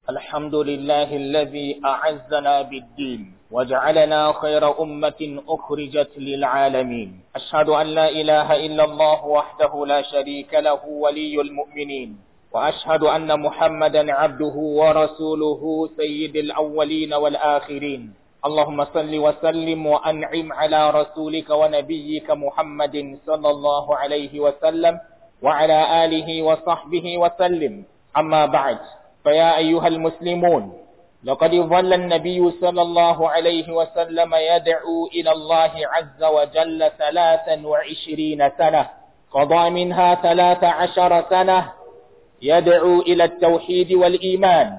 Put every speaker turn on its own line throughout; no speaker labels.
الحمد لله الذي أعزنا بالدين وجعلنا خير أمة أخرجت للعالمين أشهد أن لا إله إلا الله وحده لا شريك له ولي المؤمنين وأشهد أن محمدا عبده ورسوله سيد الأولين والآخرين اللهم صل وسلم وأنعم على رسولك ونبيك محمد صلى الله عليه وسلم وعلى آله وصحبه وسلم أما بعد فيا أيها المسلمون لقد ظل النبي صلى الله عليه وسلم يدعو إلى الله عز وجل ثلاثا وعشرين سنة قضى منها ثلاث عشر سنة يدعو إلى التوحيد والإيمان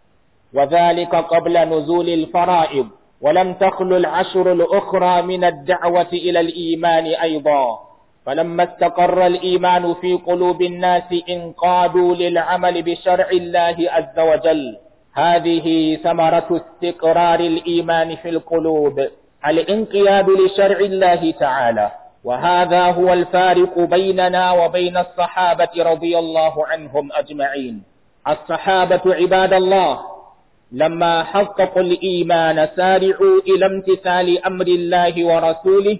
وذلك قبل نزول الفرائض ولم تخل العشر الأخرى من الدعوة إلى الإيمان أيضا فلما استقر الإيمان في قلوب الناس انقادوا للعمل بشرع الله عز وجل هذه ثمرة استقرار الإيمان في القلوب الانقياد لشرع الله تعالى وهذا هو الفارق بيننا وبين الصحابة رضي الله عنهم أجمعين الصحابة عباد الله لما حققوا الإيمان سارعوا إلى امتثال أمر الله ورسوله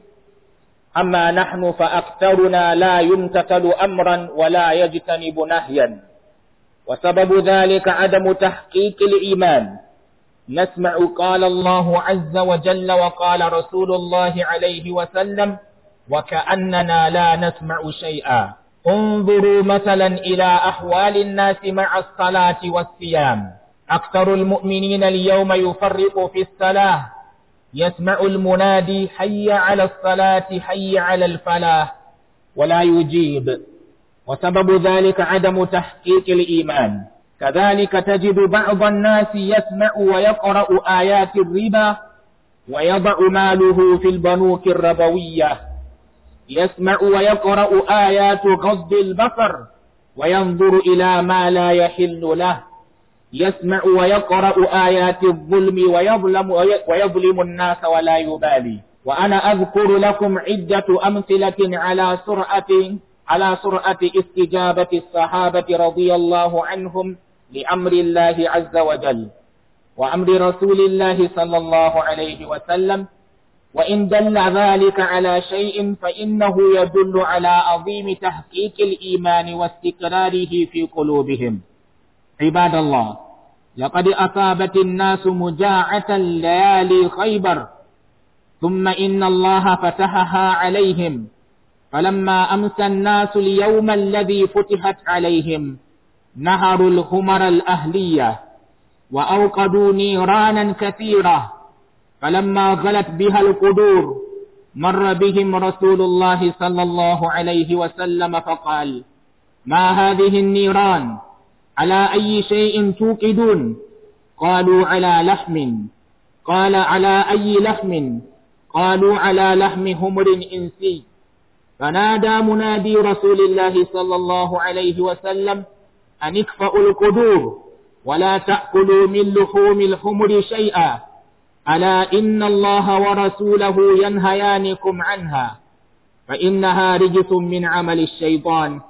أما نحن فأكثرنا لا يمتثل أمرا ولا يجتنب نهيا وسبب ذلك عدم تحقيق الإيمان نسمع قال الله عز وجل وقال رسول الله عليه وسلم وكأننا لا نسمع شيئا انظروا مثلا إلى أحوال الناس مع الصلاة والصيام أكثر المؤمنين اليوم يفرق في الصلاة يسمع المنادي حي على الصلاة حي على الفلاح ولا يجيب وسبب ذلك عدم تحقيق الإيمان كذلك تجد بعض الناس يسمع ويقرأ آيات الربا ويضع ماله في البنوك الربوية يسمع ويقرأ آيات غض البصر وينظر إلى ما لا يحل له يسمع ويقرأ آيات الظلم ويظلم, ويظلم الناس ولا يبالي وأنا أذكر لكم عدة أمثلة على سرعة على سرعة استجابة الصحابة رضي الله عنهم لأمر الله عز وجل وأمر رسول الله صلى الله عليه وسلم وإن دل ذلك على شيء فإنه يدل على عظيم تحقيق الإيمان واستقراره في قلوبهم عباد الله لقد أصابت الناس مجاعة ليالي خيبر ثم إن الله فتحها عليهم فلما أمسى الناس اليوم الذي فتحت عليهم نهروا الخمر الأهلية وأوقدوا نيرانا كثيرة فلما غلت بها القدور مر بهم رسول الله صلى الله عليه وسلم فقال ما هذه النيران على أي شيء توقدون قالوا على لحم قال على أي لحم قالوا على لحم همر إنسي فنادى منادي رسول الله صلى الله عليه وسلم أن اكفأوا القدور ولا تأكلوا من لحوم الحمر شيئا ألا إن الله ورسوله ينهيانكم عنها فإنها رجس من عمل الشيطان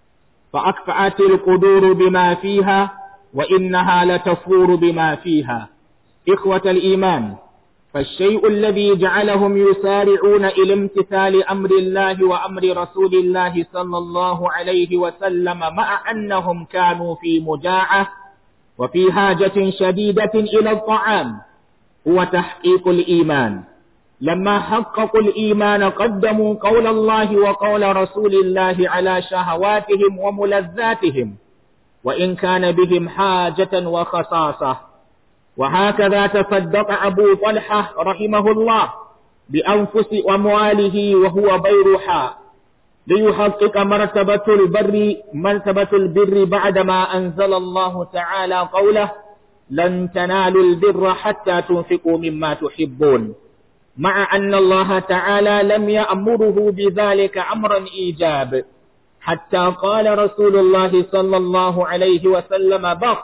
فأكفأت القدور بما فيها وإنها لتفور بما فيها إخوة الإيمان فالشيء الذي جعلهم يسارعون إلى امتثال أمر الله وأمر رسول الله صلى الله عليه وسلم مع أنهم كانوا في مجاعة وفي حاجة شديدة إلى الطعام هو تحقيق الإيمان لما حققوا الإيمان قدموا قول الله وقول رسول الله على شهواتهم وملذاتهم وإن كان بهم حاجة وخصاصة وهكذا تصدق أبو طلحة رحمه الله بأنفس أمواله وهو بيرحاء ليحقق مرتبة البر مرتبة البر بعدما أنزل الله تعالى قوله لن تنالوا البر حتى تنفقوا مما تحبون مع أن الله تعالى لم يأمره بذلك أمرا إيجاب حتى قال رسول الله صلى الله عليه وسلم بخ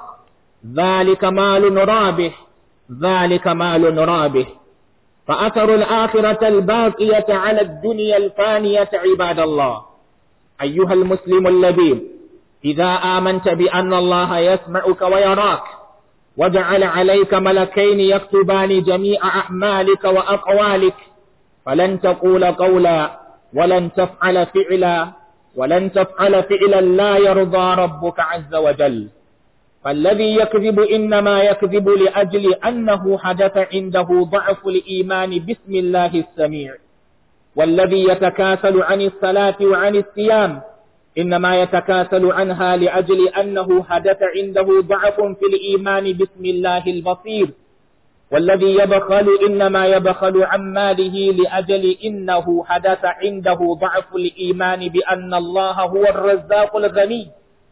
ذلك مال رابح ذلك مال رابح فأثر الآخرة الباقية على الدنيا الفانية عباد الله أيها المسلم اللبيب إذا آمنت بأن الله يسمعك ويراك وجعل عليك ملكين يكتبان جميع أعمالك وأقوالك فلن تقول قولا ولن تفعل فعلا ولن تفعل فعلا لا يرضى ربك عز وجل فالذي يكذب إنما يكذب لأجل أنه حدث عنده ضعف الإيمان بسم الله السميع والذي يتكاسل عن الصلاة وعن الصيام إنما يتكاسل عنها لأجل أنه حدث عنده ضعف في الإيمان بسم الله البصير والذي يبخل إنما يبخل عن ماله لأجل إنه حدث عنده ضعف الإيمان بأن الله هو الرزاق الغني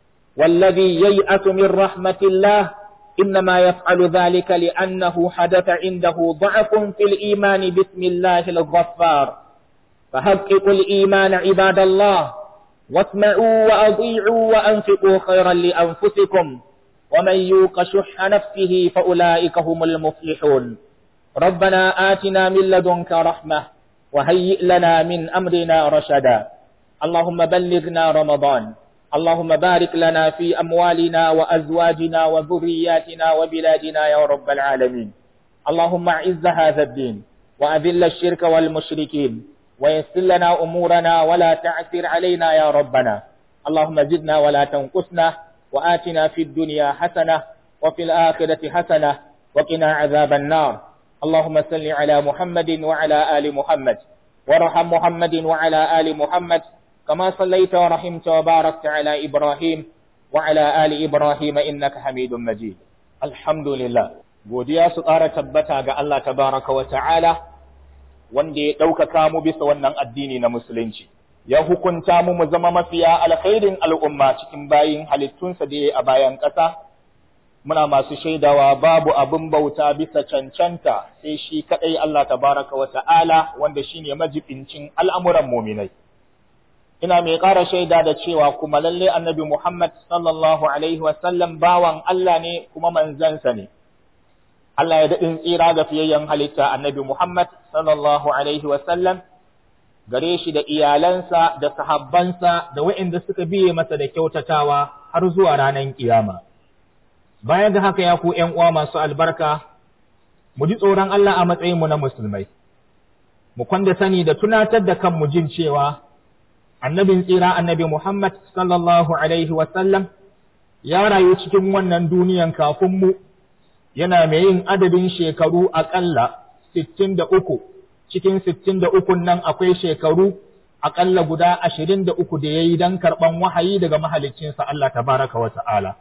والذي ييأس من رحمة الله إنما يفعل ذلك لأنه حدث عنده ضعف في الإيمان بسم الله الغفار فحققوا الإيمان عباد الله واسمعوا وأطيعوا وأنفقوا خيرا لأنفسكم ومن يوق شح نفسه فأولئك هم المفلحون ربنا آتنا من لدنك رحمة وهيئ لنا من أمرنا رشدا اللهم بلغنا رمضان اللهم بارك لنا في أموالنا وأزواجنا وذرياتنا وبلادنا يا رب العالمين اللهم أعز هذا الدين وأذل الشرك والمشركين ويسر لنا أمورنا ولا تعسر علينا يا ربنا اللهم زدنا ولا تنقصنا وآتنا في الدنيا حسنة وفي الآخرة حسنة وقنا عذاب النار اللهم صل على محمد وعلى آل محمد وارحم محمد وعلى آل محمد كما صليت ورحمت وباركت على إبراهيم وعلى آل إبراهيم إنك حميد مجيد الحمد لله godiya su ƙara tabbata ga Allah tabaraka wa ta'ala wanda ya ɗaukaka mu bisa wannan addini na musulunci ya hukunta mu mu zama mafiya alkhairin al'umma cikin bayin halittunsa da ya a bayan ƙasa muna masu shaidawa babu abin bauta bisa cancanta sai shi kaɗai Allah tabaraka wa ta'ala wanda shine majibincin al'amuran muminai ina mai ƙara shaida da cewa kuma lalle annabi Muhammad sallallahu alaihi wasallam bawan Allah ne kuma manzansa ne. Allah ya daɗin tsira ga fiyayyen halitta annabi Muhammad sallallahu alaihi wasallam gare shi da iyalansa da sahabbansa da waɗanda suka biye masa da kyautatawa har zuwa ranar kiyama. Bayan da haka ya ku ’yan uwa masu albarka, mu ji tsoron Allah a matsayinmu na musulmai, mu kwanda sani da tunatar da kanmu jin cewa annabin tsira annabi Muhammad sallallahu Alaihi wasallam ya rayu cikin wannan duniyan kafin mu yana mai yin adadin shekaru aƙalla sittin da uku, cikin sittin da ukun nan akwai shekaru aƙalla guda ashirin da uku da ya yi don karɓan wahayi daga mahaliccinsa Allah tabaraka wa ta'ala.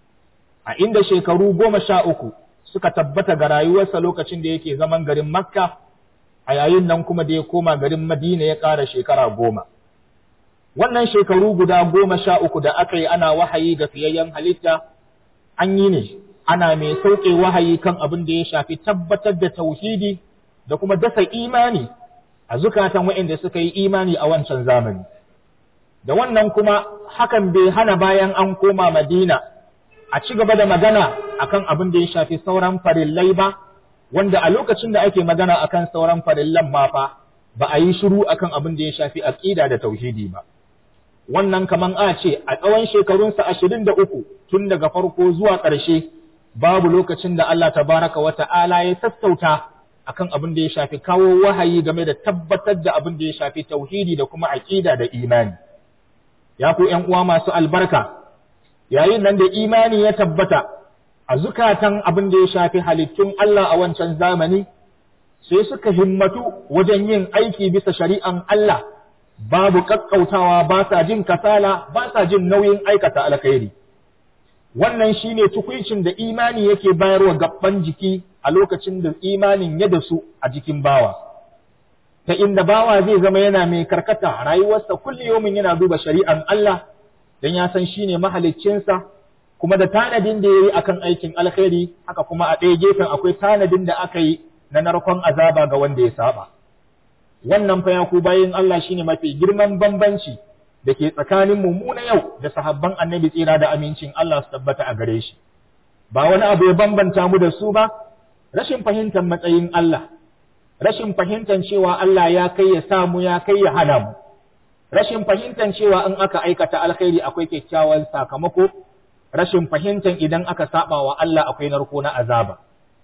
A inda shekaru goma sha uku suka tabbata ga rayuwarsa lokacin da yake zaman garin Makka, a yayin nan kuma da ya koma garin Madina ya ƙara shekara goma. wannan shekaru guda goma sha uku da aka yi ana wahayi ga fiyayyen halitta an yi ne ana mai sauke wahayi kan abin da ya shafi tabbatar da tauhidi da kuma dasa imani a zukatan waɗanda suka yi imani a wancan zamani da wannan kuma hakan bai hana bayan an koma madina a ci gaba da magana akan abin da ya shafi sauran farillai ba wanda a lokacin da ake magana akan sauran farillan ma fa ba a yi shiru akan abin da ya shafi aqida da tauhidi ba wannan kaman a ce a tsawon shekarunsa ashirin da uku tun daga farko zuwa ƙarshe babu lokacin da Allah tabaraka wa ta'ala ya sassauta akan abin da ya shafi kawo wahayi game da tabbatar da abin da ya shafi tauhidi da kuma aƙida da imani ya ku ƴan uwa masu albarka yayin nan da imani ya tabbata a zukatan abin da ya shafi halittun Allah a wancan zamani sai suka himmatu wajen yin aiki bisa shari'an Allah babu kakkautawa ba sa jin kasala ba sa jin nauyin aikata alkhairi wannan shine tukuicin da imani yake bayarwa gaban jiki a lokacin da imanin ya dasu a jikin bawa ta inda bawa zai zama yana mai karkata rayuwarsa kulli yomin yana duba shari'an Allah dan ya san shine mahaliccinsa kuma da tanadin da yayi akan aikin alkhairi haka kuma a ɗaya gefen akwai tanadin da aka yi na narkon azaba ga wanda ya saba wannan fa ya ku bayin Allah shine mafi girman bambanci da ke tsakanin mu na yau da sahabban annabi tsira da amincin Allah su tabbata a gare shi ba wani abu ya bambanta mu da su ba rashin fahimtar matsayin Allah rashin fahimtar cewa Allah ya kai ya samu ya kai ya hana mu rashin fahimtar cewa in aka aikata alkhairi akwai kyakkyawan sakamako rashin fahimtar idan aka saba wa Allah akwai narko na azaba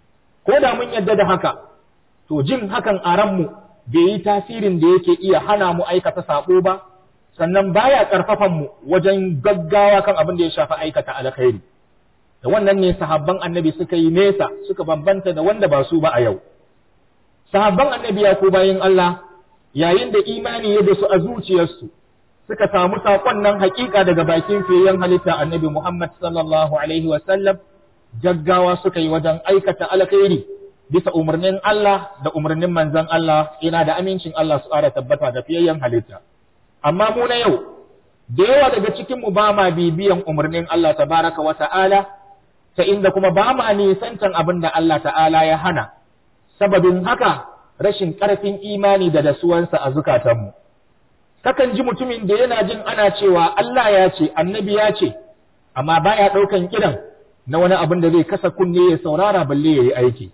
ko da mun yadda da haka to jin hakan a ranmu bai yi tasirin da yake iya hana mu aikata sabo ba sannan baya karfafan mu wajen gaggawa kan abin da ya shafi aikata alkhairi da wannan ne sahabban annabi suka yi nesa suka bambanta da wanda ba su ba a yau sahabban annabi ya ko bayin Allah yayin da imani ya su a zuciyarsu suka samu saƙon nan hakika daga bakin fiyen halitta annabi Muhammad sallallahu alaihi wa sallam gaggawa suka yi wajen aikata alkhairi bisa umarnin Allah da umarnin manzon Allah ina da amincin Allah su ƙara tabbata da fiyayyen halitta amma mu na yau da yawa daga cikin mu ba ma bibiyan umarnin Allah tabaraka wa ta'ala ta inda kuma ba ma nisantan abin da Allah ta'ala ya hana sababin haka rashin ƙarfin imani da dasuwansa a zukatanmu kakan ji mutumin da yana jin ana cewa Allah ya ce annabi ya ce amma baya ɗaukan kiran na wani abin da zai kasa kunne ya saurara balle ya yi aiki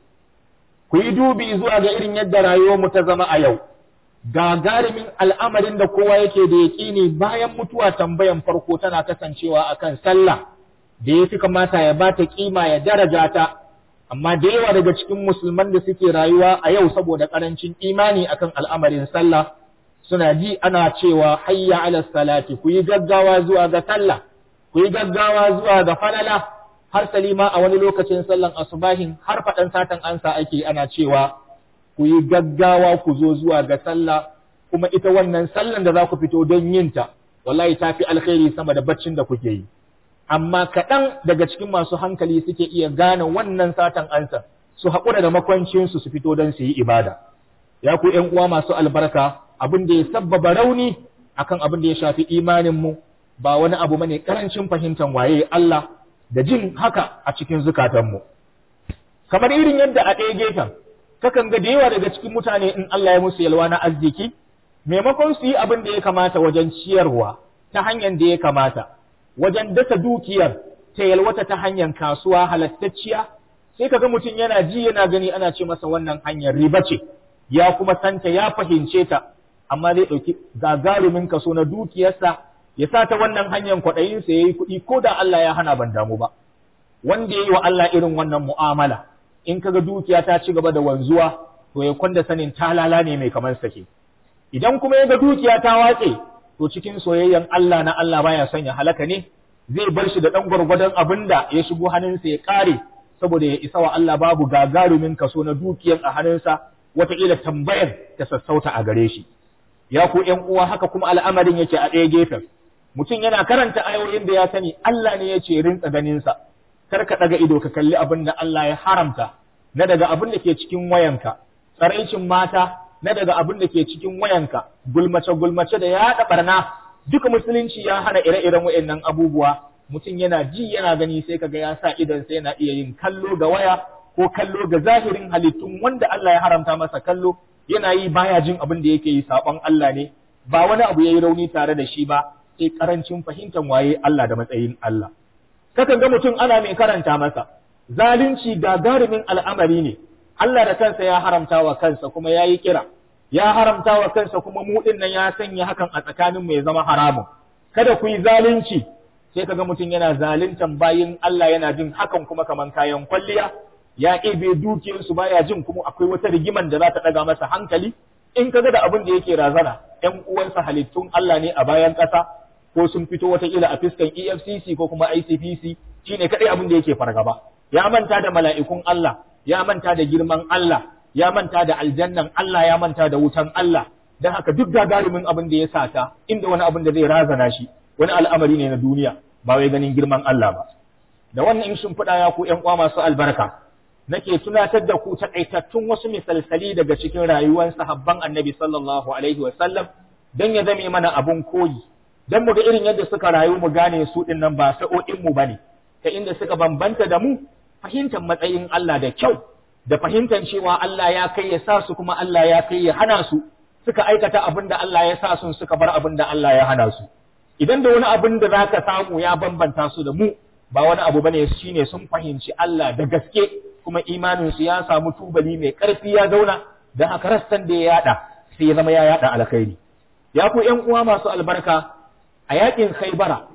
ku yi dubi zuwa ga irin yadda rayuwarmu ta zama a yau gagarumin al'amarin da kowa yake da yaƙini bayan mutuwa tambayan farko tana kasancewa akan sallah da ya fi kamata ya ba ta kima ya daraja ta amma da yawa daga cikin musulman da suke rayuwa a yau saboda ƙarancin imani akan al'amarin sallah suna ji ana cewa hayya ala salati ku yi gaggawa zuwa ga sallah ku yi gaggawa zuwa ga falala har salima a wani lokacin sallan asubahin har faɗan satan ansa ake ana cewa ku yi gaggawa ku zo zuwa ga sallah kuma ita wannan sallan da za ku fito don yin ta wallahi ta fi alkhairi sama da baccin da kuke yi amma kaɗan daga cikin masu hankali suke iya gane wannan satan ansa su haƙura da makwancinsu su fito don su yi ibada ya ku ’yan uwa masu albarka abin da ya sabbaba rauni akan abin da ya shafi imaninmu ba wani abu bane karancin fahimtar waye Allah da jin haka a cikin zukatanmu kamar irin yadda a ɗaya gefen kakan ga da yawa daga cikin mutane in Allah ya musu yalwa na arziki maimakon su yi abin da ya kamata wajen ciyarwa ta hanyar da ya kamata wajen dasa dukiyar ta yalwata ta hanyar kasuwa halattacciya sai kaga mutum yana ji yana gani ana ce masa wannan hanyar riba ce ya kuma santa ya fahimce ta amma zai ɗauki gagarumin kaso na dukiyarsa ya sa ta wannan hanyar kwaɗayinsa ya yi kuɗi ko da Allah ya hana ban damu ba wanda ya yi wa Allah irin wannan mu'amala in kaga dukiya ta ci gaba da wanzuwa to ya kwanda sanin talala ne mai kamar sake idan kuma ya ga dukiya ta watse to cikin soyayyen Allah na Allah baya son ya halaka ne zai bar shi da ɗan gwargwadon abin da ya shigo hannunsa ya ƙare saboda ya isa wa Allah babu gagarumin kaso na dukiyar a hannunsa wataƙila tambayar ta sassauta a gare shi ya ku ’yan uwa haka kuma al'amarin yake a ɗaya gefen mutum yana karanta ayoyin da ya sani Allah ne ya ce rinsa ganinsa kar ka ɗaga ido ka kalli abin da Allah ya haramta na daga abin da ke cikin wayanka tsaraicin mata na daga abin da ke cikin wayanka gulmace gulmace da yaɗa barna duka musulunci ya hana ire-iren wayannan abubuwa mutum yana ji yana gani sai kaga ya sa idan sai yana iya yin kallo ga waya ko kallo ga zahirin halittun wanda Allah ya haramta masa kallo yana yi baya jin abin da yake yi saɓon Allah ne ba wani abu yayi rauni tare da shi ba sai karancin fahimtar waye Allah da matsayin Allah kakan ga mutum ana mai karanta masa zalunci gagarumin al'amari ne Allah da kansa ya haramta wa kansa kuma ya yi kira ya haramta wa kansa kuma mu nan ya sanya hakan a tsakanin ya zama haramun kada ku yi zalunci sai kaga mutum yana zaluntan bayin Allah yana jin hakan kuma kaman kayan kwalliya ya ɗebe dukiyarsu baya jin kuma akwai wata rigiman da za ta ɗaga masa hankali in kaga da abin da yake razana ƴan uwansa halittun Allah ne a bayan ƙasa ko sun fito wataƙila a fiskan EFCC ko kuma ICPC shine kaɗai abin da yake fargaba ya manta da mala'ikun Allah ya manta da girman Allah ya manta da aljannan Allah ya manta da wutan Allah dan haka duk gagarumin abin da ya sata inda wani abin da zai razana shi wani al'amari ne na duniya ba wai ganin girman Allah ba da wannan in sun faɗa ya ku ƴan uwa masu albarka nake tunatar da ku takaitattun wasu misalsali daga cikin rayuwar sahabban annabi sallallahu alaihi sallam don ya zame mana abun koyi don mu ga irin yadda suka rayu mu gane su din nan ba sa'o'in mu bane ta inda suka bambanta da mu fahimtar matsayin Allah da kyau da fahimtar cewa Allah ya kai ya sa su kuma Allah ya kai ya hana su suka aikata abin da Allah ya sa su suka bar abin da Allah ya hana su idan da wani abin da zaka samu ya bambanta su da mu ba wani abu bane shine sun fahimci Allah da gaske kuma imaninsu ya samu tubali mai ƙarfi ya zauna don haka rassan da ya yada sai ya zama ya yada alkhairi ya ku ƴan uwa masu albarka a yakin khaibara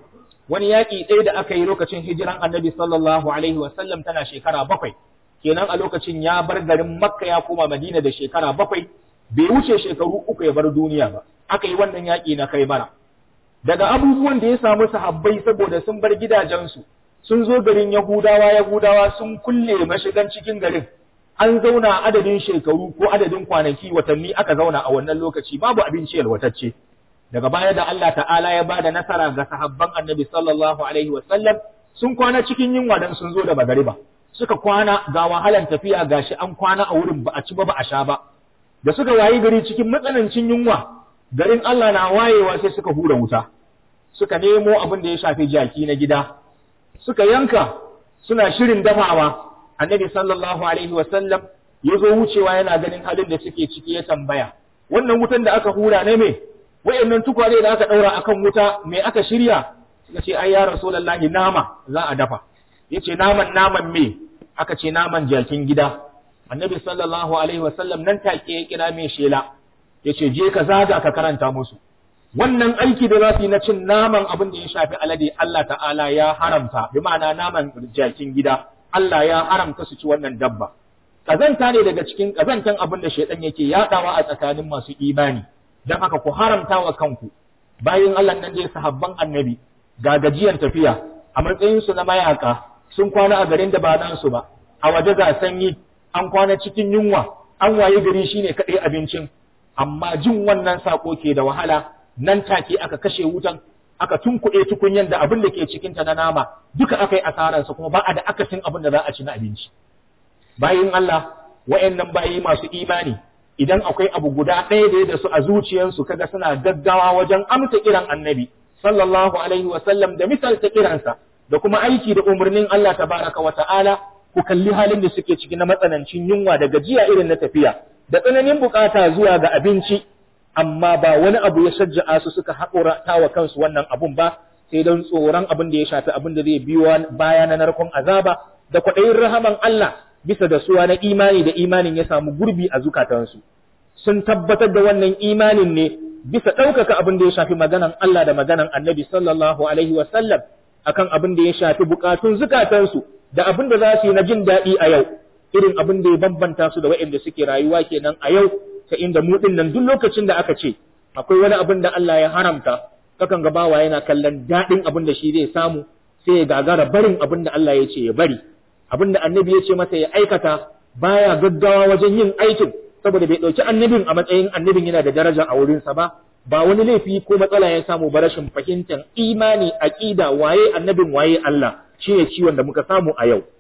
wani yaƙi ɗaya da aka yi lokacin hijiran annabi sallallahu alaihi wasallam tana shekara bakwai kenan a lokacin ya bar garin makka ya koma madina da shekara bakwai bai wuce shekaru uku ya bar duniya ba aka yi wannan yaƙi na kai bara daga abubuwan da ya samu sahabbai saboda sun bar gidajensu sun zo garin yahudawa yahudawa sun kulle mashigan cikin garin an zauna adadin shekaru ko adadin kwanaki watanni aka zauna a wannan lokaci babu abinci yalwatacce daga baya da Allah ta'ala ya bada nasara ga sahabban annabi sallallahu alaihi wasallam sun kwana cikin yunwa dan sun zo da magariba suka kwana ga wahalan tafiya gashi an kwana a wurin ba a ci ba ba a sha ba da suka wayi gari cikin matsanancin yunwa garin Allah na wayewa sai suka hura wuta suka nemo abin da ya shafi jaki na gida suka yanka suna shirin dafawa annabi sallallahu alaihi wasallam ya zo wucewa yana ganin halin da suke ciki ya tambaya wannan wutan da aka hura ne me wayannan tukwane da aka daura akan wuta me aka shirya suka ce ai ya rasulullahi nama za a dafa yace naman naman me aka ce naman jakin gida annabi sallallahu alaihi wasallam nan take ya kira mai shela yace je ka zaga ka karanta musu wannan aiki da za su yi na cin naman abin da ya shafi alade Allah ta'ala ya haramta bi ma'ana naman jakin gida Allah ya haramta su ci wannan dabba kazanta ne daga cikin kazantan abin da shaidan yake yadawa a tsakanin masu imani dan haka ku haramta wa kanku bayan Allah nan dai sahabban annabi ga gajiyar tafiya a matsayin su na mayaka sun kwana a garin da ba nan su ba a waje ga sanyi an kwana cikin yunwa an waye gari shine kadai abincin amma jin wannan sako ke da wahala nan take aka kashe wutan aka tunkuɗe tukunyan da abin da ke cikinta na nama duka aka yi asararsa kuma ba a da akasin abin da za a ci na abinci bayin Allah wa'annan bayi masu imani idan akwai abu guda ɗaya da da su a zuciyarsu kaga suna gaggawa wajen amsa kiran annabi sallallahu alaihi wa sallam da misalta kiransa da kuma aiki da umarnin Allah tabaraka wa ta'ala ku kalli halin da suke ciki na matsanancin yunwa da gajiya irin na tafiya da tsananin bukata zuwa ga abinci amma ba wani abu ya shajja'a su suka haƙura wa kansu wannan abun ba sai don tsoron abin da ya shafi abin da zai biyo baya na narkon azaba da kwaɗayin rahaman Allah bisa da suwa na imani da imanin ya samu gurbi a zukatansu sun tabbatar da wannan imanin ne bisa ɗaukaka abin da ya shafi maganan Allah da maganan annabi sallallahu alaihi wa sallam akan abin da ya shafi bukatun zukatansu da abin da za su yi na jin daɗi a yau irin abin da ya bambanta su da waɗanda suke rayuwa kenan a yau ta inda mu din nan duk lokacin da aka ce akwai wani abin da Allah ya haramta kakan ga bawa yana kallon daɗin abin da shi zai samu sai ya gagara barin abin da Allah ya ce ya bari abin da annabi ya ce masa ya aikata baya gaggawa wajen yin aikin saboda bai ɗauki annabin a matsayin annabin yana da daraja a wurinsa ba ba wani laifi ko matsala ya samu ba rashin fahimtar imani aqida waye annabin waye Allah shi ne ciwon da muka samu a yau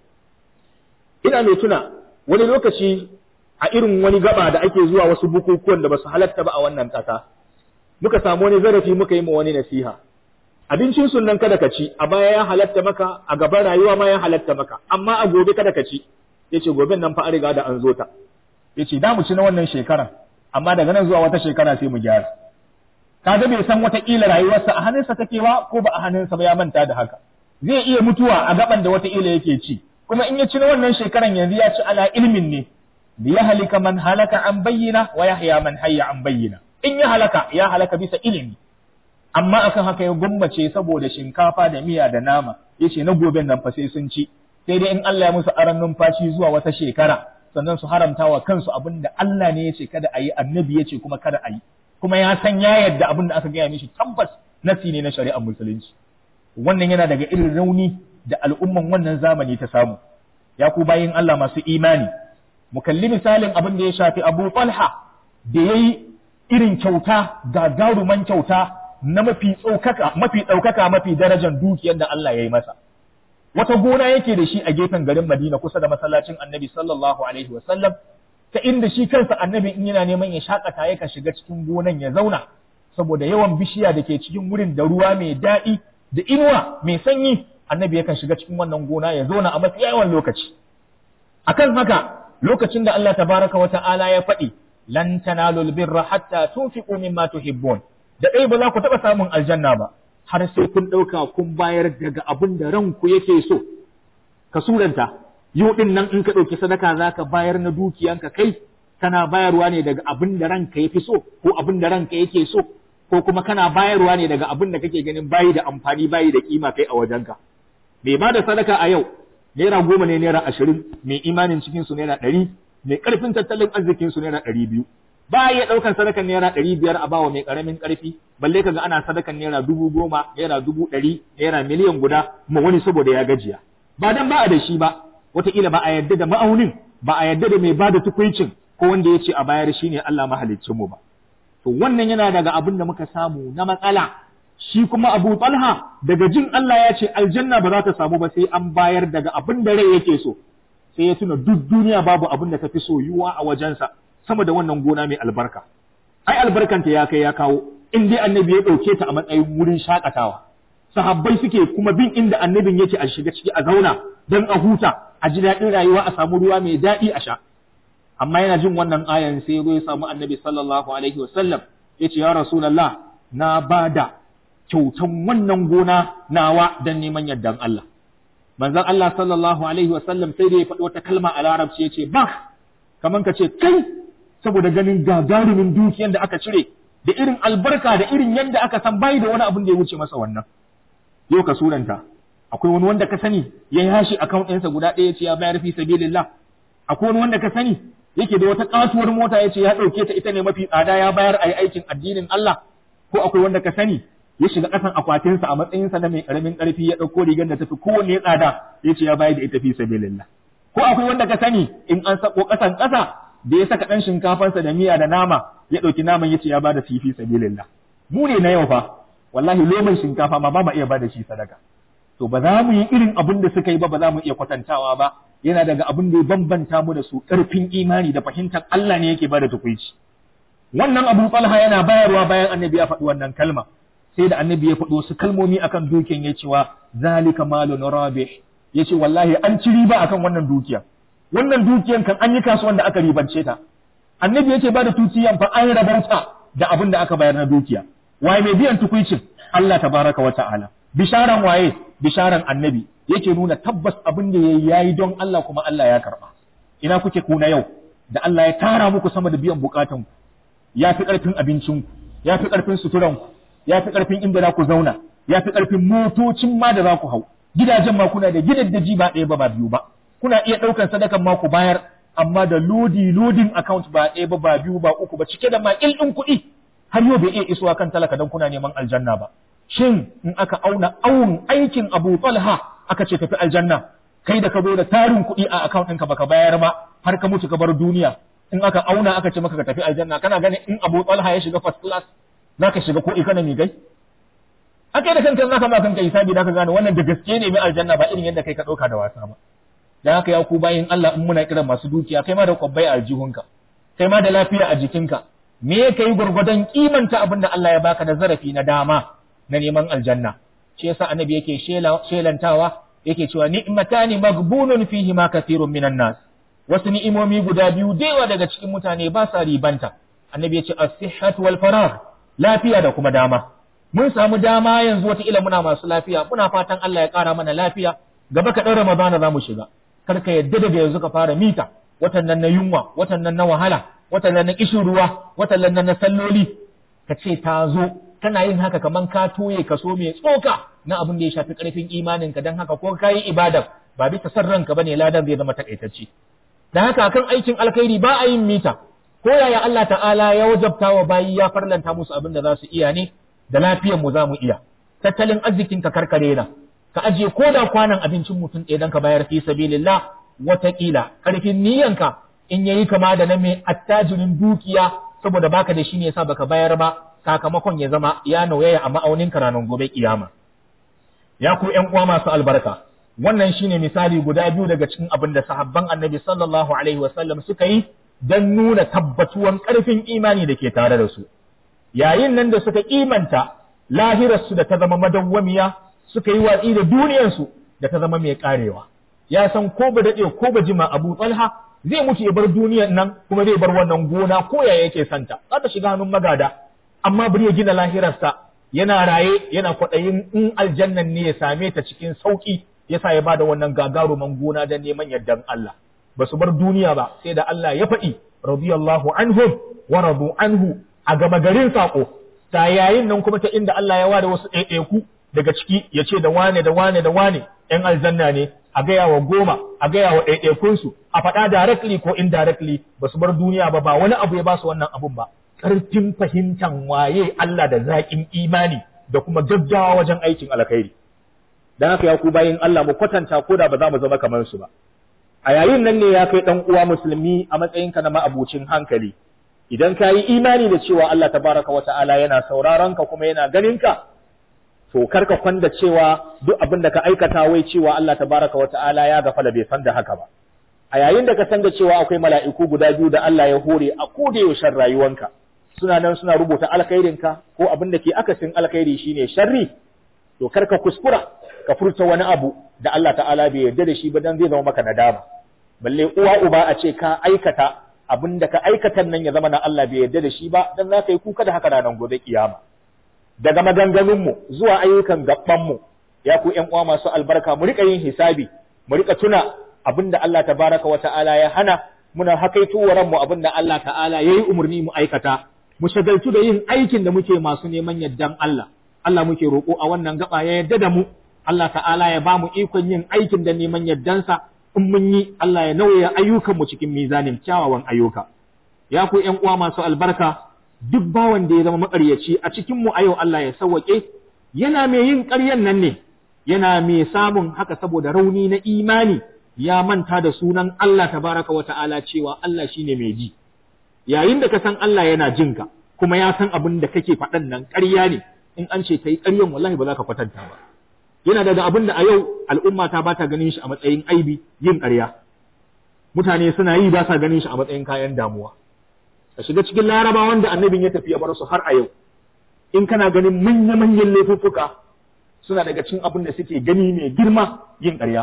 ina mai tuna wani lokaci a irin wani gaba da ake zuwa wasu bukukuwan da ba su halatta ba a wannan ƙasa muka samu wani zarafi muka yi ma wani nasiha abincin sunan kada ka ci a baya ya halatta maka a gaban rayuwa ma ya halatta maka amma a gobe kada ka ci yace goben nan fa an riga da an zo ta yace da mu ci na wannan shekaran amma daga nan zuwa wata shekara sai mu gyara kaga bai san wata kila rayuwarsa a hannunsa take ba ko ba a hannunsa ba ya manta da haka zai iya mutuwa a gaban da wata kila yake ci kuma in ya ci na wannan shekaran yanzu ya ci ala ilmin ne liyahlika man halaka an bayyina wa yahya man hayya an bayyina in ya halaka ya halaka bisa ilimi amma akan haka ya gummace saboda shinkafa da miya da nama yace na goben nan fa sai sun ci sai dai in Allah ya musu aran numfashi zuwa wata shekara sannan su haramta wa kansu abin da Allah ne yace kada a yi annabi yace kuma kada a yi kuma ya san ya yadda abin da aka gaya mishi tabbas nasi ne na shari'ar musulunci wannan yana daga irin rauni da al'umman wannan zamani ta samu ya ku bayin Allah masu imani mu kalli misalin abin da ya shafi Abu Talha da yayi irin kyauta gagaruman kyauta na mafi tsokaka mafi ɗaukaka mafi darajar dukiyar da Allah ya yi masa wata gona yake da shi a gefen garin Madina kusa da masallacin Annabi sallallahu alaihi wa sallam ta inda shi kansa Annabi in yana neman ya shakata yaka shiga cikin gonan ya zauna saboda yawan bishiya da ke cikin wurin da ruwa mai daɗi da inuwa mai sanyi Annabi yakan shiga cikin wannan gona ya zauna a mafi yawan lokaci akan haka lokacin da Allah tabaraka wa ta'ala ya faɗi lan tanalul birra hatta tunfiqu mimma tuhibbun da dai ba za ku taɓa samun aljanna ba har sai kun ɗauka kun bayar daga abin da ranku yake so ka suranta yau din nan in ka ɗauki sadaka za ka bayar na dukiyanka kai kana bayarwa ne daga abin da ranka ya fi so ko abin da ranka yake so
ko kuma kana bayarwa ne daga abin da kake ganin bayi da amfani bayi da kima kai a wajenka mai ba da sadaka a yau naira goma ne naira ashirin mai imanin cikin su naira ɗari mai ƙarfin tattalin arzikin su naira ɗari biyu ba ya ɗaukan sadakan naira ɗari biyar a bawa mai ƙaramin ƙarfi balle kaga ana sadakan naira dubu goma naira dubu ɗari naira miliyan guda ma wani saboda ya gajiya ba dan ba a da shi ba wataƙila ba a yarda da ma'aunin ba a yarda da mai ba da tukuncin ko wanda ya ce a bayar shi ne Allah mahaliccin mu ba to wannan yana daga abin da muka samu na matsala shi kuma Abu Talha daga jin Allah ya ce aljanna ba za ta samu ba sai an bayar daga abin da rai yake so sai ya tuna duk duniya babu abin da ta fi soyuwa a wajensa sama da wannan gona mai albarka ai albarkanta ya kai ya kawo in dai annabi ya ɗauke ta a matsayin wurin shakatawa sahabbai suke kuma bin inda annabin yake a shiga ciki a zauna don a huta a ji daɗin rayuwa a samu ruwa mai daɗi a sha amma yana jin wannan ayan sai ya zo ya samu annabi sallallahu alaihi wasallam ya ce ya rasulallah na bada kyautan wannan gona nawa don neman yardan Allah manzon Allah sallallahu alaihi wasallam sai da ya faɗi wata kalma a larabci ya ce ba kaman ka ce kai saboda ganin gagarumin dukiyan da aka cire da irin albarka da irin yadda aka san bai da wani abin da ya wuce masa wannan yau ka suranta akwai wani wanda ka sani ya yashi account ɗinsa guda ɗaya ce ya bayar fi sabilillah akwai wani wanda ka sani yake da wata katuwar mota ya ce ya ɗauke ta ita ne mafi tsada ya bayar a yi aikin addinin Allah ko akwai wanda ka sani ya shiga ƙasan akwatinsa a matsayinsa na mai ƙaramin ƙarfi ya ɗauko rigar da tafi kowanne tsada ya ce ya bayar da ita fi sabilillah ko akwai wanda ka sani in an sako ƙasan ƙasa da ya saka ɗan shinkafansa da miya da nama ya ɗauki naman ya ce ya bada fi fi sabilillah mu ne na yau fa wallahi loman shinkafa ma ba mu iya bada shi sadaka to ba za mu yi irin abin da suka yi ba ba za mu iya kwatantawa ba yana daga abin da ya bambanta mu da su ƙarfin imani da fahimtar Allah ne yake bada tukuici wannan Abu Talha yana bayarwa bayan annabi ya faɗi wannan kalma sai da annabi ya faɗi wasu kalmomi akan dukiyan ya cewa zalika malun rabih yace wallahi an ci riba akan wannan dukiya wannan dukiyan kan an yi kasuwan da aka ribance ta annabi yace ba da tuciyan fa an rabauta da abin da aka bayar na dukiya waye mai biyan tukuicin Allah tabaraka wa ta'ala bisharan waye bisharan annabi yake nuna tabbas abin da yayi yayi don Allah kuma Allah ya karba ina kuke kuna yau da Allah ya tara muku sama da biyan bukatun ku ya fi karfin abincin ku ya fi karfin suturan ku ya fi karfin inda za ku zauna ya fi karfin motocin ma da za ku hau gidajen ma kuna da gidaddaji ba ɗaya ba ba biyu ba kuna iya ɗaukar sadakan ma ku bayar amma da lodi lodin account ba ɗaya ba ba biyu ba uku ba cike da makil ɗin kuɗi har yau bai iya isuwa kan talaka don kuna neman aljanna ba shin in aka auna awun aikin Abu Talha aka ce tafi aljanna kai da ka zo da tarin kuɗi a account ɗinka baka bayar ba har ka mutu ka bar duniya in aka auna aka ce maka ka tafi aljanna kana ganin in Abu Talha ya shiga first class zaka shiga ko economy gai akai da kanka zaka ma kanka hisabi zaka gane wannan da gaske ne mai aljanna ba irin yadda kai ka ɗauka da wasa ba dan haka ya ku bayin Allah in muna kiran masu dukiya kai ma da kwabbai a aljihunka kai ma da lafiya a jikinka me ka yi gwargwadon kimanta abin da Allah ya baka da zarafi na dama na neman aljanna shi yasa annabi yake shelantawa yake cewa ni'matani maghbunun fihi ma kathirun minan nas wasu ni'imomi guda biyu dewa daga cikin mutane ba sa ribanta annabi ya ce as-sihhatu wal faragh lafiya da kuma dama mun samu dama yanzu wata ila muna masu lafiya muna fatan Allah ya kara mana lafiya gaba ka ɗaura Ramadana za mu shiga kar ka yadda daga yanzu ka fara mita watan nan na yunwa watan nan na wahala watan nan na kishin ruwa watan nan na salloli ka ce ta zo kana yin haka kaman ka toye kaso mai tsoka na abin da ya shafi karfin imanin ka dan haka ko ka yi ibadar ba bisa san ranka bane ladan zai zama takaitacce dan haka akan aikin alkhairi ba a yin mita ko yaya Allah ta'ala ya wajabta wa bayi ya farlanta musu abin da za su iya ne da lafiyar mu za mu iya tattalin arzikin ka karkare na ka ajiye ko da kwanan abincin mutum ɗaya dan ka bayar fi sabilillah watakila karfin niyyanka in yayi kama da na mai attajirin dukiya saboda baka da shi ne yasa baka bayar ba sakamakon ya zama ya nauyaya a ma'aunin ranar gobe kiyama ya ku ƴan uwa masu albarka wannan shine misali guda biyu daga cikin abin da sahabban annabi sallallahu alaihi wasallam suka yi don nuna tabbatuwan ƙarfin imani da ke tare da su yayin nan da suka kimanta lahirarsu da ta zama madawwamiya suka yi watsi da duniyarsu da ta zama mai karewa ya san ko ba daɗe ko ba jima abu talha zai mutu ya bar duniyar nan kuma zai bar wannan gona ko ya yake santa za ta shiga hannun magada amma bari ya gina lahirarsa yana raye yana kwaɗayin in aljannan ne ya same ta cikin sauƙi yasa ya bada wannan gagaruman gona don neman yardan Allah ba su bar duniya ba sai da Allah ya faɗi radiyallahu anhum wa radu anhu a gama garin sako ta yayin nan kuma ta inda Allah ya ware wasu ɗaiɗaiku daga ciki ya ce da wane da wane da wane ‘yan aljanna ne a gaya wa goma a gaya wa ɗaiɗaikunsu a faɗa directly ko indirectly ba su bar duniya ba ba wani abu ya ba su wannan abun ba ƙarfin fahimtan waye Allah da zaƙin imani da kuma gaggawa wajen aikin alkhairi dan haka ya ku bayin Allah mu kwatanta ko da ba za mu zama kamar su ba a yayin nan ne ya kai dan uwa musulmi a matsayinka na ma'abucin hankali idan ka yi imani da cewa Allah tabaraka wa ta'ala yana sauraron ka kuma yana ganin ka to karka kwanda cewa duk abin da ka aikata wai cewa Allah tabaraka wa ta'ala ya gafala bai san da haka ba a yayin da ka san da cewa akwai mala'iku guda biyu da Allah ya hore a koda yaushen rayuwanka suna nan suna rubuta alkhairinka ko abin da ke akasin alkhairi shine sharri to karka kuskura ka furta wani abu da Allah ta'ala bai yarda da shi ba dan zai zama maka nadama balle uwa uba a ce ka aikata abin da ka aikatan nan ya zama na Allah bai yarda da shi ba dan za ka yi kuka da haka ranar gobe kiyama daga maganganunmu zuwa ayyukan gabanmu ya ku ƴan uwa masu albarka mu rika yin hisabi mu rika tuna abin da Allah tabaraka wa ta'ala ya hana muna hakaito wa ranmu abin da Allah ta'ala yayi umarni mu aikata mu shagaltu da yin aikin da muke masu neman yardan Allah Allah muke roƙo a wannan gaba ya yarda da mu Allah ta'ala ya ba mu ikon yin aikin da neman yardansa in mun yi Allah ya nauya ayyukanmu cikin mizanin kyawawan ayyuka. Ya ku ’yan uwa masu albarka, duk bawan da ya zama maƙaryaci a cikinmu a yau Allah ya sawwaƙe, yana mai yin ƙaryan nan ne, yana mai samun haka saboda rauni na imani ya manta da sunan Allah tabaraka wa ta'ala cewa Allah shine mai ji. Yayin da ka san Allah yana jinka, kuma ya san abin da kake faɗan nan ƙarya ne, in an ce ka yi ƙaryan wallahi ba za ka kwatanta ba. yana daga abin da a yau al'umma ta ba ta ganin shi a matsayin aibi yin ƙarya. Mutane suna yi ba sa ganin shi a matsayin kayan damuwa. Ka shiga cikin laraba wanda annabin ya tafi ya bar su har a yau. In kana ganin manya-manyan laifuffuka suna daga cikin abin da suke gani mai girma yin ƙarya.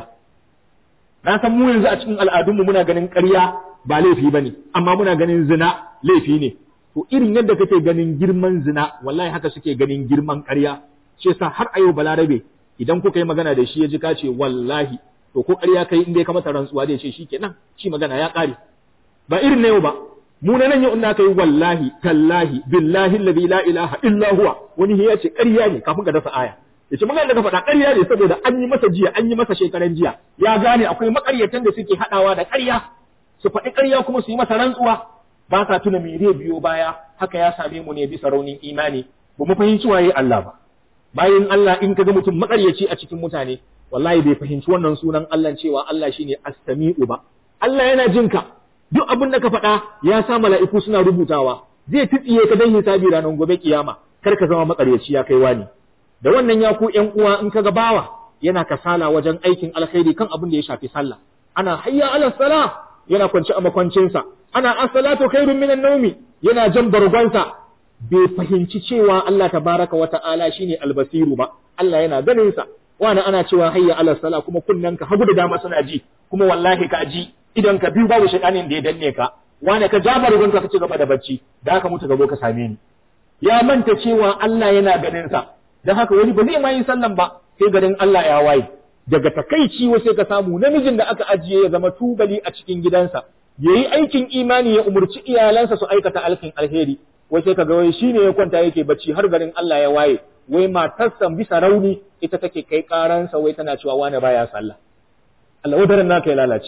Na san mu yanzu a cikin al'adunmu muna ganin ƙarya ba laifi ba ne, amma muna ganin zina laifi ne. To irin yadda kake ganin girman zina, wallahi haka suke ganin girman ƙarya. Shi yasa har a yau balarabe idan kuka yi magana da shi ya ji ka ce wallahi to ko ƙarya kai inda ya kamata rantsuwa da ce shikenan shi magana ya ƙare ba irin na yau ba mu na nan yau in aka yi wallahi tallahi billahi alladhi la ilaha illa huwa wani ya ce ƙarya ne kafin ka dasa aya ya ce magana da ka faɗa ƙarya ne saboda an yi masa jiya an yi masa shekaran jiya ya gane akwai makaryatan da suke haɗawa da ƙarya su faɗi ƙarya kuma su yi masa rantsuwa ba sa tuna me zai biyo baya haka ya same mu ne bisa raunin imani ba mu fahimci waye Allah ba bayan Allah in kaga mutum makaryaci a cikin mutane wallahi bai fahimci wannan sunan Allah cewa Allah shine as-sami'u ba Allah yana jin ka duk abin da ka faɗa ya sa mala'iku suna rubutawa zai tsitsiye ka dan hisabi ranar gobe kiyama kar ka zama makaryaci ya kai wani da wannan ya ku ƴan uwa in kaga bawa yana kasala wajen aikin alkhairi kan abin da ya shafi sallah ana hayya ala sala yana kwance a makwancinsa ana as-salatu khairun minan nawmi yana jan bargonsa bai fahimci cewa Allah tabaraka wa ta'ala shine albasiru ba Allah yana ganin sa wani ana cewa hayya ala sala kuma kunnen ka hagu da dama suna ji kuma wallahi ka ji idan ka biyu babu shaytanin da ya danne ka wani ka jabar gunka ka ci gaba da bacci da haka mutu gabo ka same ni ya manta cewa Allah yana ganin sa dan haka wani ba zai ma yin sallan ba sai garin Allah ya waye daga takaici wa sai ka samu namijin da aka ajiye ya zama tubali a cikin gidansa yayi aikin imani ya umurci iyalansa su aikata alkin alheri wai sai kaga wai shine ya kwanta yake bacci har garin Allah ya waye wai matarsa bisa rauni ita take kai karansa wai tana cewa wani baya sallah Allah wadaran naka ya lalace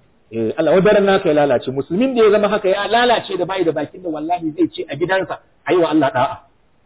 eh Allah wadaran naka ya lalace musulmin da ya zama haka ya lalace da bai da bakin da wallahi zai ce a gidansa ayi wa Allah da'a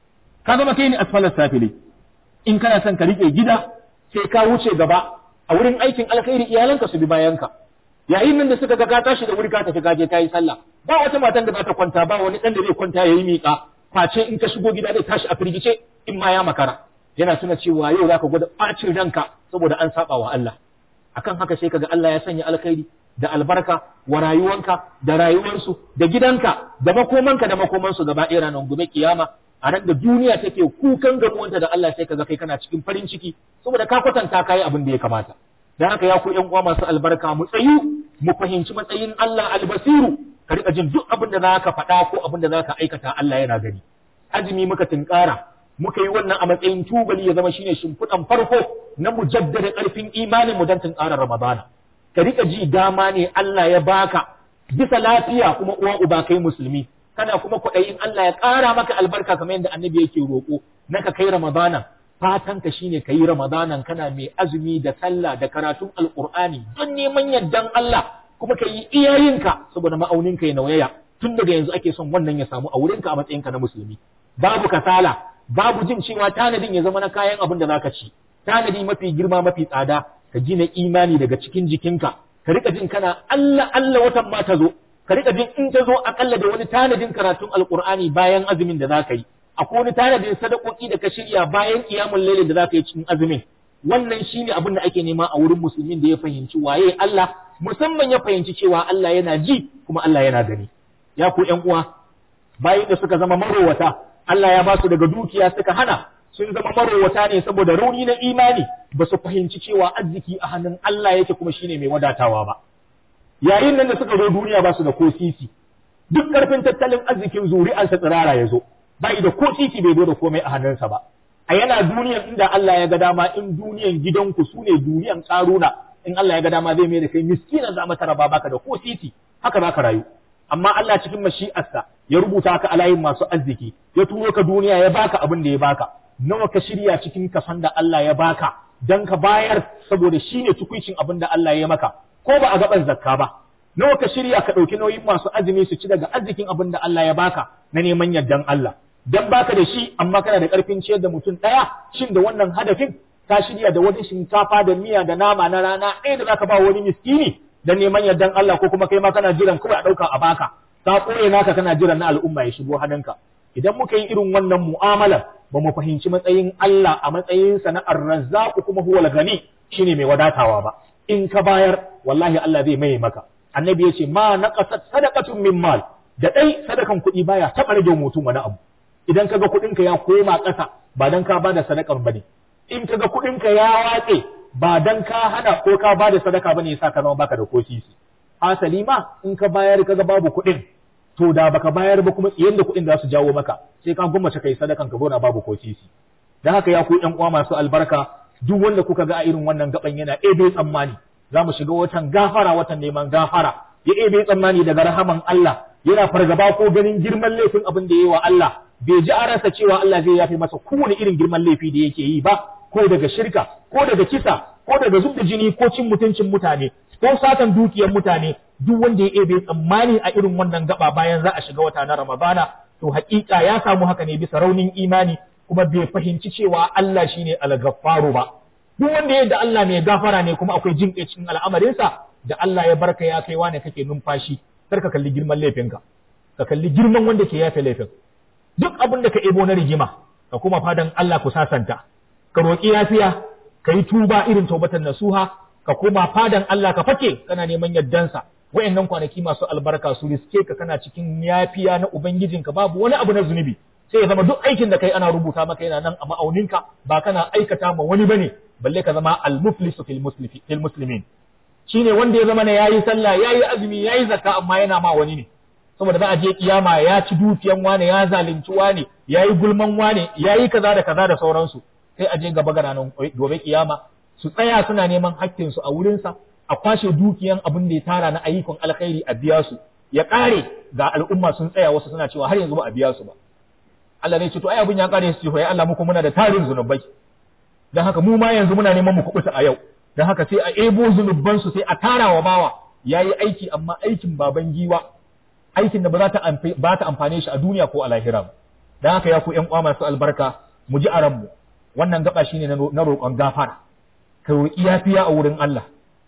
ka zama kai ne asfalas safili in kana son ka rike gida sai ka wuce gaba a wurin aikin alkhairi iyalanka su bi bayanka yayin nan da suka ga ka tashi da wuri ka tafi kaje kayi sallah ba wata matan da ba ta kwanta ba wani dan da zai kwanta yayi miƙa face in ka shigo gida zai tashi a firgice in ma ya makara yana tuna cewa yau zaka gwada bacin ranka saboda an saba wa Allah akan haka sai kaga Allah ya sanya alkhairi da albarka wa rayuwanka da rayuwarsu da gidanka da makomanka da makomansu gaba ɗaya ranar gobe kiyama a ran da duniya take kukan gamuwanta da Allah sai kaga kai kana cikin farin ciki saboda ka kwatanta kai abin da ya kamata dan haka ya ku ƴan uwa masu albarka mu tsayu mu fahimci matsayin Allah albasiru ka rika jin duk abin da zaka faɗa ko abin da zaka aikata Allah yana gani azumi muka tinkara muka yi wannan a matsayin tubali ya zama shine shimfiɗan farko na mu jaddada ƙarfin imanin mu dan tinkarar Ramadana ka rika ji dama ne Allah ya baka bisa lafiya kuma uwa uba kai musulmi kana kuma kwaɗayin Allah ya ƙara maka albarka kamar yadda annabi yake roƙo na ka kai ramadanan fatan ka shine ka yi ramadanan kana mai azumi da sallah da karatun alƙur'ani don neman yardan Allah kuma ka yi iyayenka saboda ma'auninka ya nauyaya tun daga yanzu ake son wannan ya samu a wurinka a matsayinka na musulmi babu kasala babu jin cewa tanadin ya zama na kayan abin da zaka ci tanadi mafi girma mafi tsada ka gina imani daga cikin jikinka ka rika jin kana Allah Allah watan ma ta zo ka rika jin in ta zo akalla da wani tanadin karatun alqur'ani bayan azumin da zaka yi akwai wani tanadin sadakoki da ka shirya bayan kiyamul layl da zaka yi cikin azumin wannan shine abin da ake nema a wurin musulmin da ya fahimci waye Allah musamman ya fahimci cewa Allah yana ji kuma Allah yana gani ya ku ƴan uwa bayan da suka zama marowata Allah ya ba su daga dukiya suka hana sun zama marowata ne saboda rauni na imani ba su fahimci cewa arziki a hannun Allah yake kuma shine mai wadatawa ba yayin nan da suka zo duniya ba su da ko sisi duk karfin tattalin arzikin zuri'arsa tsirara ya zo ba da ko sisi bai zo da komai a hannunsa ba a yana duniyan inda Allah ya ga dama in duniyan gidanku su ne duniyan karuna in Allah ya ga dama zai mai da kai miskinan za mata raba baka da ko sisi haka za ka rayu amma Allah cikin mashi'arsa ya rubuta ka a layin masu arziki ya turo ka duniya ya baka abin da ya baka nawa ka shirya cikin kasan da Allah ya baka dan ka bayar saboda shine tukuicin abin da Allah ya maka ko ba a gaban zakka ba nawa ka shirya ka ɗauki nauyin masu azumi su ci daga arzikin abin da Allah ya baka na neman yardan Allah dan baka da shi amma kana da ƙarfin ciyar da mutum ɗaya shin da wannan hadafin ka shirya da wani shinkafa da miya da nama na rana ɗaya da zaka ba wani miskini dan neman yardan Allah ko kuma kai ma kana jiran kawai a ɗauka a baka ka ɓoye naka kana jiran na al'umma ya shigo hannunka idan muka yi irin wannan mu'amalar ba mu fahimci matsayin Allah a matsayin sa na arrazzaqu kuma huwal gani shine mai wadatawa ba in ka bayar wallahi Allah zai maye maka annabi ya ce ma naqasat sadaqatun min mal da dai sadakan kuɗi baya taɓa rage mutum wani abu idan kaga kuɗin ka ya koma ƙasa ba dan ka bada sadakar bane in kaga kuɗin ka ya watse ba dan ka hana ko ka bada sadaka bane yasa ka zama baka da ko sisi hasali ma in ka bayar kaga babu kuɗin to da baka bayar ba kuma tsiyen da kuɗin da su jawo maka sai ka gummace kai sadakan ka gona babu ko sisi dan haka ya ku ƴan uwa masu albarka duk wanda kuka ga a irin wannan gaban yana ebe tsammani za mu shiga watan gafara watan neman gafara ya ebe tsammani daga rahaman Allah yana fargaba ko ganin girman laifin abin da yayi wa Allah bai ji a rasa cewa Allah zai yafe masa kowane irin girman laifi da yake yi ba ko daga shirka ko daga kisa ko daga zubda jini ko cin mutuncin mutane ko satan dukiyar mutane duk wanda ya ebe tsammani a irin wannan gaba bayan za a shiga wata na Ramadana to haƙiƙa ya samu haka ne bisa raunin imani kuma bai fahimci cewa Allah shine al-Ghaffaru ba duk wanda yadda Allah mai gafara ne kuma akwai jin cikin al'amarinsa da Allah ya barka ya kai wane kake numfashi kar ka kalli girman laifinka ka kalli girman wanda ke yafe laifin duk abin da ka ebo na rigima ka kuma fadan Allah ku sasanta ka roƙi yafiya ka yi tuba irin taubatan nasuha ka kuma fadan Allah ka fake kana neman yardansa wayannan kwanaki masu albarka su riske ka kana cikin yafiya na ubangijinka babu wani abu na zunubi sai ya zama duk aikin da kai ana rubuta maka yana nan a ma'auninka ba kana aikata ma wani bane balle ka zama al-muflisu fil fil muslimin shine wanda ya zama ne yayi sallah yayi azumi yayi zakka amma yana ma wani ne saboda za a je kiyama ya ci dukiyan wane ya zalunci wane yayi gulman wane yayi kaza da kaza da sauransu sai a je gaba ga ranar gobe kiyama su tsaya suna neman hakkin su a wurin sa a kwashe dukiyan abin da ya tara na ayyukan alkhairi a biya su ya kare ga al'umma sun tsaya wasu suna cewa har yanzu ba a biya su ba Allah ne ce to ai abin ya kare su ce ya Allah muku muna da tarin zunubai dan haka mu ma yanzu muna neman mu kubuta a yau dan haka sai a ebo zunuban su sai a tara wa bawa yayi aiki amma aikin baban giwa aikin da ba za ta ba ta amfane shi a duniya ko a lahira ba dan haka ya ku ƴan uwa masu albarka mu ji aran mu wannan gaba shine na roƙon gafara ka roƙi yafiya a wurin Allah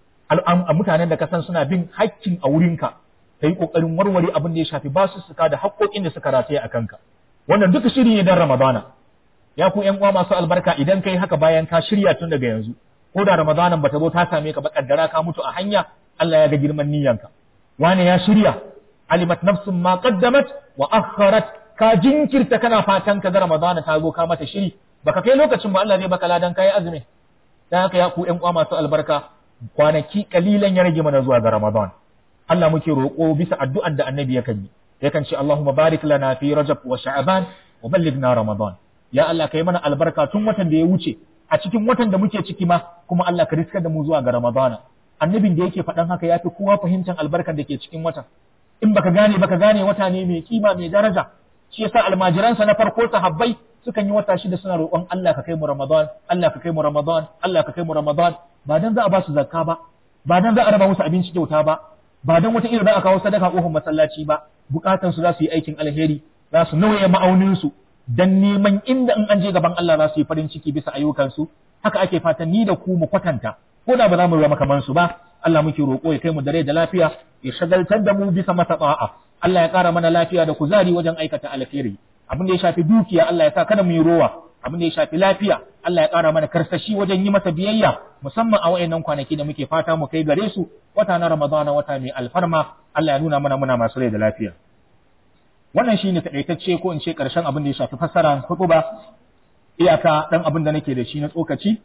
a mutanen da ka san suna bin haƙƙin a wurinka ka yi ƙoƙarin warware abin da ya shafi basu suka da haƙƙoƙin da suka rataye a kanka wannan duka shiri ne don ramadana ya ku ƴan uwa masu albarka idan kai haka bayan ka shirya tun daga yanzu ko da ramadanan bata zo ta same ka ba kaddara ka mutu a hanya Allah ya ga girman niyyanka wani ya shirya alimat nafsun ma qaddamat wa akharat ka jinkirta kana fatan ka ga ramadana ta zo ka mata shiri baka kai lokacin ba Allah zai baka ladan kai azumi dan haka ya ku ƴan uwa masu albarka kwanaki kalilan ya rage mana zuwa ga ramadan Allah muke roƙo bisa addu'an da annabi yakan yi yakan ce Allahumma barik lana fi rajab wa sha'ban wa ballighna ramadan ya Allah kai mana albarka tun watan da ya wuce a cikin watan da muke ciki ma kuma Allah ka riskar da mu zuwa ga ramadana annabin da yake faɗan haka yafi kowa fahimtar albarkar da ke cikin watan in baka gane baka gane wata ne mai kima mai daraja shi yasa almajiransa na farko sahabbai sukan yi wata shida suna roƙon Allah ka kai mu Ramadan Allah ka kai mu Ramadan Allah ka kai mu Ramadan ba dan za a ba su zakka ba ba dan za a raba musu abinci kyauta ba ba dan wata irin za a kawo sadaka kofar masallaci ba bukatan su za su yi aikin alheri za su nauye ma'aunin su dan neman inda in an je gaban Allah za su yi farin ciki bisa ayyukan su haka ake fatan ni da ku mu kwatanta ko da ba za mu zama kamar su ba Allah muke roƙo ya kai mu da rai da lafiya ya shagaltar da mu bisa masa ta'a Allah ya ƙara mana lafiya da kuzari wajen aikata alheri abin da ya shafi dukiya Allah ya sa kada mu yi rowa abin da ya shafi lafiya Allah ya ƙara mana karsashi wajen yi masa biyayya musamman a wayannan kwanaki da muke fata mu kai gare su wata na Ramadan wata mai alfarma Allah ya nuna mana muna masu rai da lafiya wannan shine takaitacce ko in ce karshen abin da ya shafi fassara ba iyaka dan abin da nake da shi na tsokaci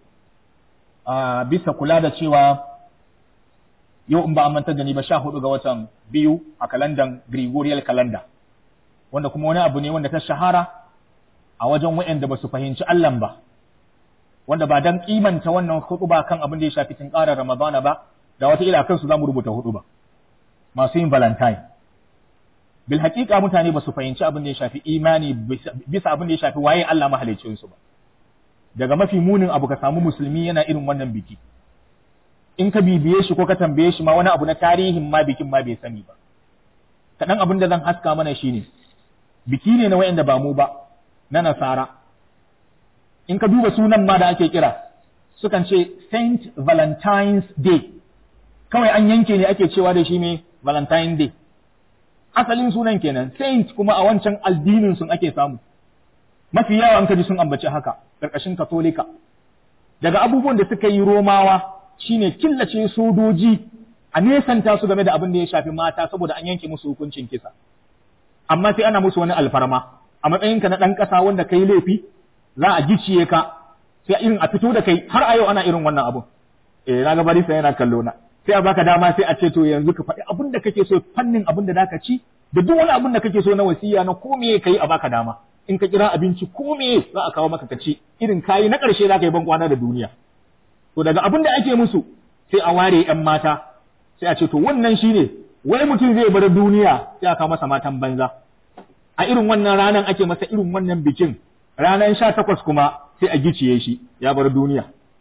a bisa kula da cewa yau in ba a mantar da ni ba sha hudu ga watan biyu a kalandan Gregorial calendar wanda kuma wani abu ne wanda ta shahara a wajen waɗanda ba su fahimci Allah ba wanda ba dan kimanta wannan hudu ba kan abin da ya shafi tun ƙara Ramadana ba da wata ila kansu za mu rubuta hudu ba masu yin valentine bil haƙiƙa mutane ba su fahimci abin da ya shafi imani bisa abin da ya shafi waye Allah mahaliccinsu ba daga mafi munin abu ka samu musulmi yana irin wannan biki in ka bibiye shi ko ka tambaye shi ma wani abu na tarihin ma bikin ma bai sani ba kaɗan abin da zan haska mana shi ne biki ne na wayanda ba mu ba na nasara in ka duba sunan ma da ake kira sukan ce Saint Valentine's Day kawai an yanke ne ake cewa da shi ne Valentine Day asalin sunan kenan Saint kuma a wancan addinin sun ake samu mafi yawa an kaji sun ambaci haka ƙarƙashin katolika daga abubuwan da suka yi romawa shine killace sojoji a nesanta su game da abin da ya shafi mata saboda an yanke musu hukuncin kisa amma sai ana musu wani alfarma a matsayinka na ɗan ƙasa wanda kai laifi za a gicciye ka sai irin a fito da kai har a yau ana irin wannan abun eh na ga barisa yana kallo na sai a baka dama sai a ce to yanzu ka faɗi abin da kake so fannin abin da zaka ci da duk wani abin da kake so na wasiya na ko me kai a baka dama in ka kira abinci ko me za a kawo maka ka ci irin kayi na ƙarshe za ka yi ban kwana da duniya to daga abin da ake musu sai a ware ‘yan mata sai a ce to wannan shine wai mutum zai bar duniya sai aka masa matan banza a irin wannan ranar ake masa irin wannan bikin ranar sha takwas kuma sai a giciye shi ya bar duniya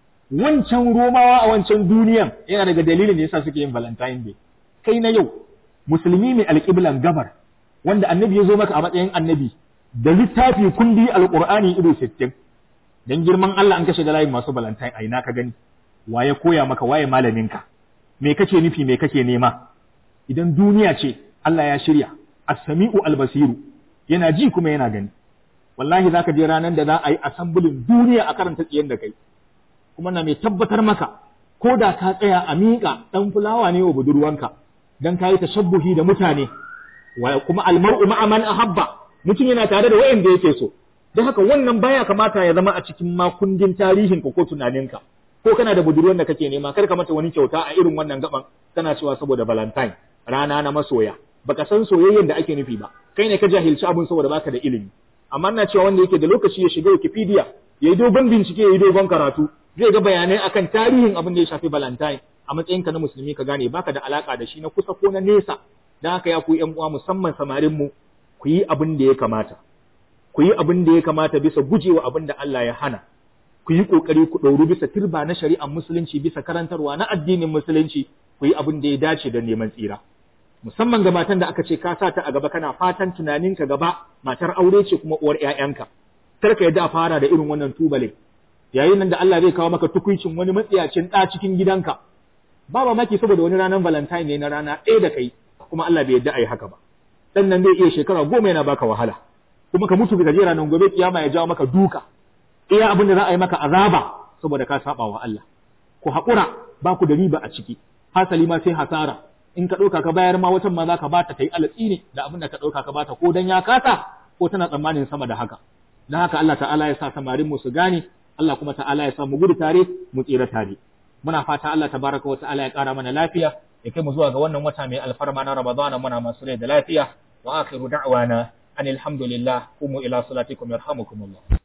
wancan romawa a wancan duniyan yana daga dalilin da yasa suke yin valentine day kai na yau musulmi mai alƙiblan gabar wanda annabi ya zo maka a matsayin annabi da littafi kundi alƙur'ani ido sittin dan girman Allah an kashe da layin masu valentine a ina ka gani waye koya maka waye malaminka me kake nufi me kake nema idan duniya ce Allah ya shirya as-sami'u al-basiru yana ji kuma yana gani wallahi zaka je ranar da za a yi asambulin duniya a karanta tsiyen da kai kuma na mai tabbatar maka ko da ka tsaya a miƙa ɗan fulawa ne wa budurwanka dan ka yi tashabbuhi da mutane wa kuma almar'u ma'a man ahabba mutum yana tare da wayanda yake so don haka wannan baya kamata ya zama a cikin makundin tarihinka ko tunaninka ko kana da budurwar da kake nema kar ka mata wani kyauta a irin wannan gaban kana cewa saboda valentine rana na masoya baka san soyayyen da ake nufi ba kai ne ka jahilci abun saboda baka da ilimi amma ina cewa wanda yake da lokaci ya shiga Wikipedia ya yi dogon bincike ya yi dogon karatu zai ga bayanai akan tarihin abin da ya shafi valentine a matsayinka na musulmi ka gane baka da alaka da shi na kusa ko na nesa dan haka ya ku yan uwa musamman samarin mu ku yi abin da ya kamata ku yi abin da ya kamata bisa gujewa abin da Allah ya hana ku yi ƙoƙari ku ɗauru bisa turba na shari'ar musulunci bisa karantarwa na addinin musulunci ku yi abin da ya dace don neman tsira musamman ga matan da aka ce ka sa ta a gaba kana fatan tunaninka gaba matar aure ce kuma uwar ƴaƴanka kar ka yadda a fara da irin wannan tubale yayin nan da Allah zai kawo maka tukuicin wani matsiyacin ɗa cikin gidanka ba mamaki saboda wani ranar valentine ne na rana ɗaya da kai kuma Allah bai yadda a yi haka ba dan nan zai iya shekara goma yana baka wahala kuma ka mutu ka je ranar gobe kiyama ya jawo maka duka iya abin da za a yi maka azaba saboda ka saba wa Allah ku haƙura ba ku da riba a ciki hasali ma sai hasara in ka ɗauka ka bayar ma watan ma za ka bata ta yi alatsi ne da abin da ka ɗauka ka bata ko dan ya kasa ko tana tsammanin sama da haka dan haka Allah ta'ala ya sa samarin mu su gane Allah kuma ta'ala ya sa mu gudu tare mu tsira tare muna fata Allah tabaraka wa ta'ala ya ƙara mana lafiya ya kai mu zuwa ga wannan wata mai alfarma na Ramadana muna masu rai da lafiya wa akhiru da'wana anil hamdulillah qumu ila salatikum yarhamukumullah